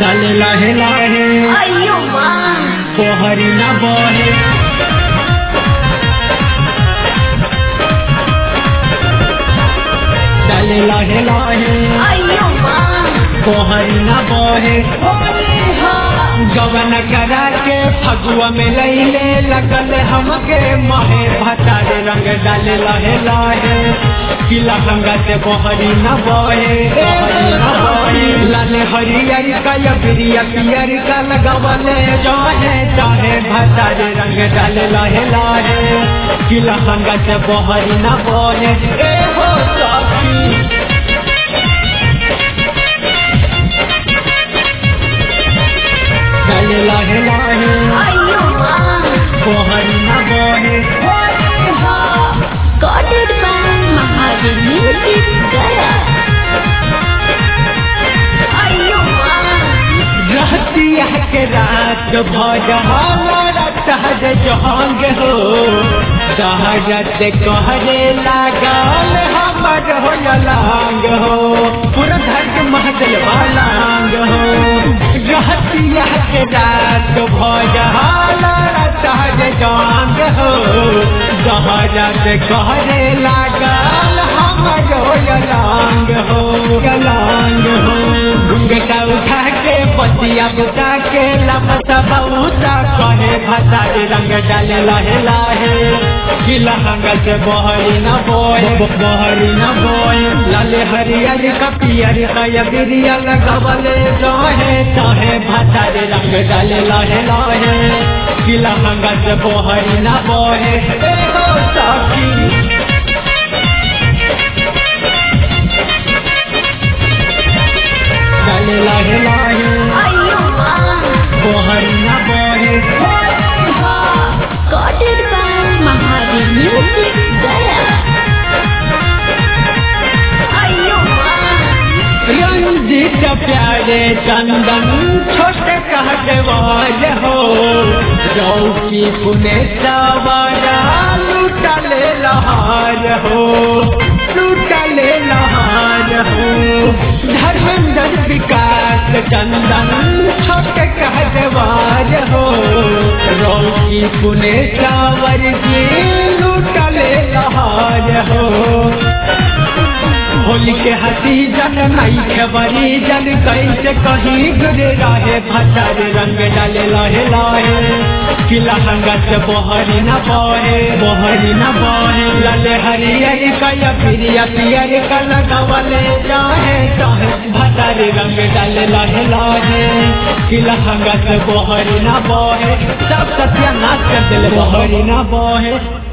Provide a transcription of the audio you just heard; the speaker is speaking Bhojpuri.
डाले लाहे लाहे अयो माँ कोहरी न बहे डाले लाहे लाहे अयो माँ कोहरी न बहे होली हो गवन करा के फगुआ में लैले लगल हमके महे भतारे रंग डाले लहे लाहे किला हंगा से बहरी न बहे बहरी न बहे लाले हरियर का या बिरिया पियर का लगवले जाहे चाहे भतारे रंग डाले लहे लाहे किला हंगा से बहरी न बहे ए हो सखी डाले लहे लाहे अयो माँ बहरी न बहे होली हो Recorded by Mahadev Music Gaya अयो माँ रहती के रात भजहाना सहज जहांग हो सहजत कहरे लागल हमर हो लांग हो पूरा धर्म महदल वालांग हो रहती के रात भजहाना सहज जहांग हो सहजत कहरे लागल हमर हो लांग हो लांग हो घुंघटा उठा के पतिया बुता के लपसा बहुता कहे भसारी रंग डाले लहे लाहे किला हंग से बहरी न बोए बहरी न बोए लाले हरियर कपियर कया बिरिया लगवले रहे चाहे भसारी रंग डाले लहे लाहे किला हंग से बहरी न बोए ए हो सखी डाले लहे लाहे अयो माँ बहरी न बोए होली हो Recorded by Mahadev Music Gaya अयो माँ रंजित प्यारे चंदन छोटे कहवाज हो रौकी पुने सवारा लुटले लहार हो लुटले लहार हो धर्मेंद्र विकास चंदन छोटे कहवाज हो रौकी पुने सावर की लुटले लहार हो होली के हसी जन नहीं खबरी जन कैसे कहीं गुरे रहे भटर रंग डाले लहे लाहे किला हंगत बहरी न बहे बहरी न बहे लले हरियर कया पिरिया पियर का लगवले जाहे चाहे भटर रंग डाले लहे लाहे किला हंगत बहरी न बहे सब सत्या नाच कर दिल बहरी न बहे